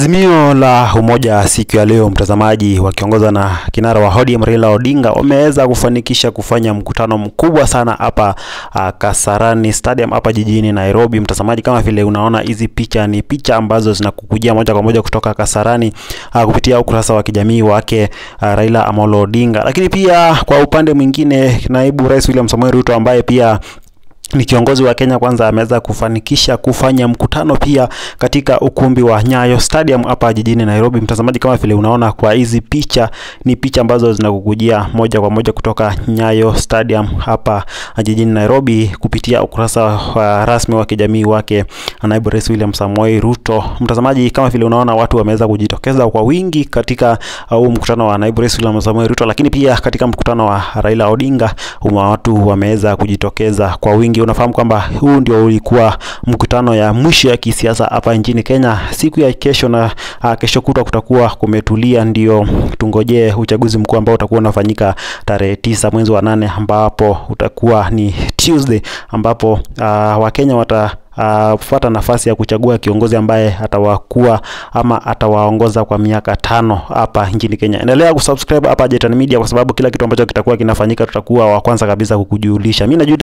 Azimio la Umoja siku ya leo, mtazamaji, wakiongozwa na kinara wa ODM Raila Odinga wameweza kufanikisha kufanya mkutano mkubwa sana hapa uh, Kasarani Stadium hapa jijini Nairobi. Mtazamaji, kama vile unaona hizi picha ni picha ambazo zinakukujia moja kwa moja kutoka Kasarani uh, kupitia ukurasa wa kijamii wake uh, Raila Amolo Odinga, lakini pia kwa upande mwingine naibu rais William Samoei Ruto ambaye pia ni kiongozi wa Kenya Kwanza ameweza kufanikisha kufanya mkutano pia katika ukumbi wa Nyayo Stadium hapa jijini Nairobi. Mtazamaji, kama vile unaona kwa hizi picha, ni picha ambazo zinakukujia moja kwa moja kutoka Nyayo Stadium hapa jijini Nairobi kupitia ukurasa wa rasmi wa kijamii wake naibu rais William Samoei Ruto. Mtazamaji, kama vile unaona watu wameweza kujitokeza kwa wingi katika huu mkutano wa naibu rais William Samoei Ruto, lakini pia katika mkutano wa Raila Odinga watu wameweza kujitokeza kwa wingi unafahamu kwamba huu ndio ulikuwa mkutano ya mwisho ya kisiasa hapa nchini Kenya. Siku ya kesho na uh, kesho kutwa kutakuwa kumetulia, ndio tungojee uchaguzi mkuu ambao utakuwa unafanyika tarehe tisa mwezi wa nane ambapo utakuwa ni Tuesday ambapo uh, Wakenya wata Uh, fuata nafasi ya kuchagua kiongozi ambaye atawakuwa ama atawaongoza kwa miaka tano hapa nchini Kenya. Endelea kusubscribe hapa Jetone Media kwa sababu kila kitu ambacho kitakuwa kinafanyika tutakuwa wa kwanza kabisa kukujulisha. Mimi